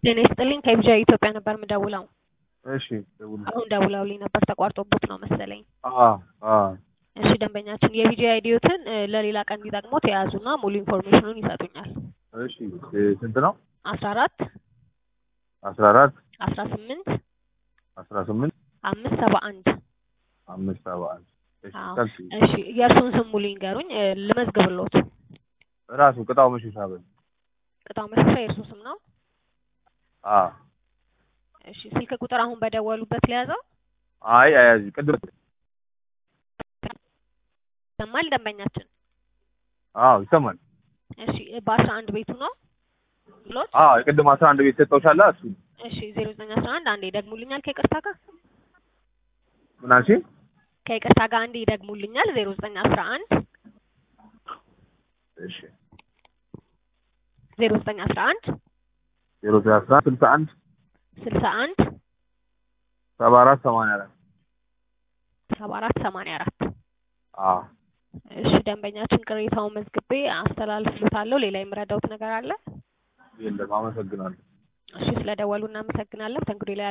ጤና ይስጥልኝ ከቢጃ ኢትዮጵያ ነበር የምደውለው። እሺ ደውል። አሁን ደውለውልኝ ነበር ተቋርጦቦት ነው መሰለኝ። አዎ አዎ እሺ ደንበኛችን የቢጃ አይዲዮትን ለሌላ ቀን እንዲጠቅሞት የያዙና ሙሉ ኢንፎርሜሽኑን ይሰጡኛል። እሺ እ ስንት ነው? አስራ አራት አስራ አራት አስራ ስምንት አስራ ስምንት አምስት ሰባ አንድ አምስት ሰባ አንድ እሺ አዎ። ቀጥይ። እሺ የእርሱን ስም ሙሉ ይንገሩኝ እ ልመዝግብሎት። ራሱ ቅጣው መሸሻ በል። ቅጣው መሸሻ የእርሱ ስም ነው። አዎ እሺ ስልክ ቁጥር አሁን በደወሉበት ለያዘው አይ አያዚ ቅድም ይሰማል ደንበኛችን። አዎ ይሰማል። እሺ በአስራ አንድ ቤቱ ነው ብሎት አዎ የቅድም አስራ አንድ ቤት ሰጠውሻላ እሱ እሺ ዜሮ ዘጠኝ አስራ አንድ አንዴ ይደግሙልኛል ከይቅርታ ጋር ምን አልሽኝ? ከይቅርታ ጋር አንዴ ይደግሙልኛል ዜሮ ዘጠኝ አስራ አንድ እሺ ዜሮ ዘጠኝ አስራ አንድ ዜሮ ዘጠኝ አስራ አንድ ስልሳ አንድ ስልሳ አንድ ሰባ አራት ሰማንያ አራት ሰባ አራት ሰማንያ አራት አዎ እሺ ደንበኛችን ቅሬታውን መዝግቤ አስተላልፍሎታለሁ። ሌላ የምረዳውት ነገር አለ? የለም አመሰግናለሁ። እሺ ስለደወሉ እናመሰግናለን። ተንግዶ ላይ